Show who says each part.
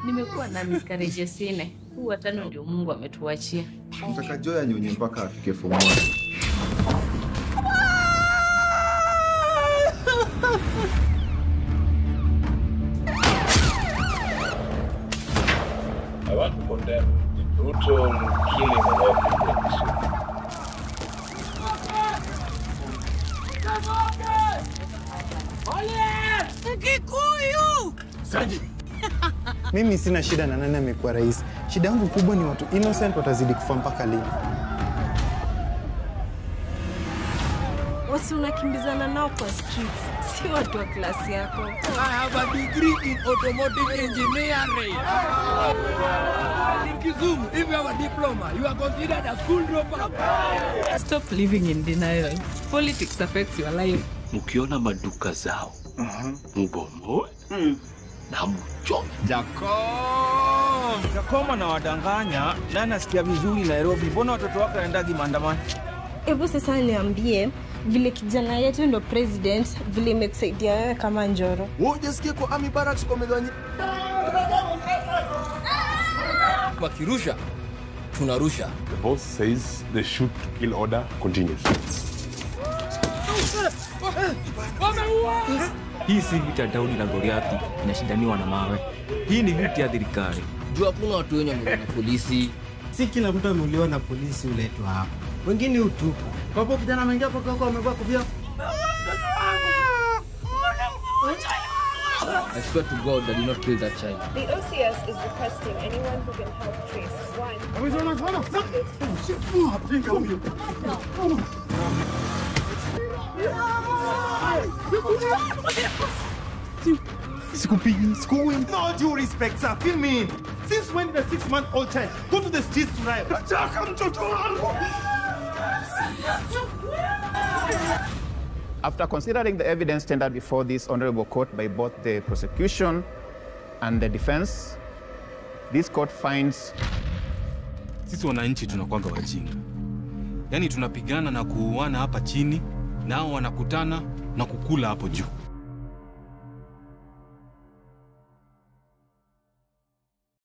Speaker 1: Nimekuwa na miscarriages nne. Huu wa tano ndio Mungu ametuachia.
Speaker 2: Nataka Joy anyonye mpaka afike form one.
Speaker 3: I want to condemn the brutal killing of Africans.
Speaker 4: Mimi sina shida na nani amekuwa rais. Shida yangu kubwa ni watu innocent watazidi kufa mpaka lini?
Speaker 5: Wasi unakimbizana nao kwa streets, si watu wa klasi yako.
Speaker 6: I have a degree in automotive engineering. In Kisumu, if you have a diploma, you are considered a school dropout.
Speaker 1: Stop living in denial. Politics affects your life.
Speaker 7: mkiona maduka zao mbomoe na mchome.
Speaker 8: Jakoma na wadanganya na nasikia vizuri Nairobi. Mbona watoto wako waendagi maandamano?
Speaker 5: Hebu sasa niambie vile kijana yetu ndo president, vile imekusaidia wewe kama Njoro.
Speaker 6: Wewe hujasikia kwa Army Barracks kwa mezani? Wakirusha tunarusha.
Speaker 3: The boss says the shoot to kill order continues.
Speaker 8: Hii si vita Daudi na Goliathi inashindaniwa na mawe. Hii ni vita ya serikali.
Speaker 6: Juu hakuna watu wenye wameuliwa na polisi.
Speaker 9: Si kila mtu ameuliwa na polisi uletwa hapa, wengine utupu. Kwa hivyo kijana ameingia kwa kwako amevaa kofia.
Speaker 6: I swear to God, I did not kill that child.
Speaker 10: The OCS is requesting anyone who can help trace one.
Speaker 4: Sikupigi, sikuwi. No due respect, sir. Feel me. Since when did a six-month-old child go to the streets to riot? Nataka mtoto wangu.
Speaker 11: After considering the evidence tendered before this honorable court by both the prosecution and the defense, this court finds
Speaker 8: Sisi wananchi tunakwanga wajinga, yaani tunapigana na kuuana hapa chini, nao wanakutana na kukula hapo juu.